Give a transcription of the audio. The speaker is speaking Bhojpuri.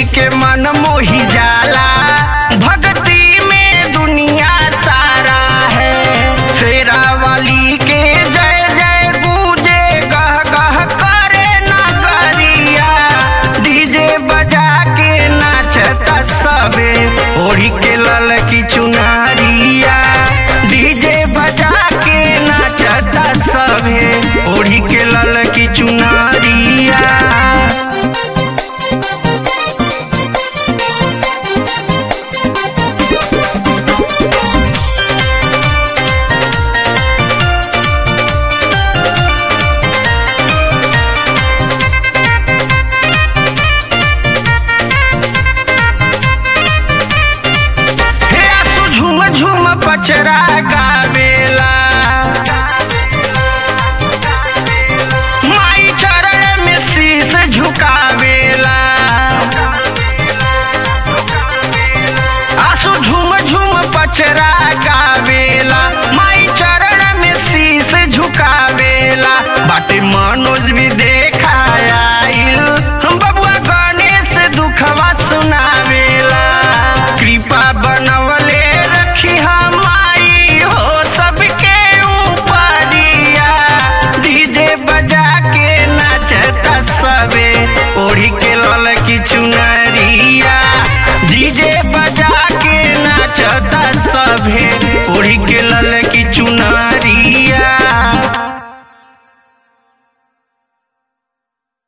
के मन मोही जाला भक्ति में दुनिया सारा है शेरा वाली के जय जय गूंजे गह गह करे नगरिया डीजे बजा के नाचता सबे ओढ़ी के लल की चुनारिया डीजे बजा के नाचता सबे ओढ़ी के लल की चुनारिया हे आसू झूम झूम पचरा गावेला माई चरण में शीश झुकावेला आसू झूम झूम पचरा गावेला माई चरण में शीश झुकावेला बाटे मनोज भी देखायाइल बबुआ गणेश दुखवा सुनावेला कृपा बनवले रखी हमारी हो सबके ऊपरिया डीजे बजा के नाचता सबे ओढ़ी के लल की चुनरिया डीजे बजा के नाचता सबे ओढ़ी के लल की चुनरिया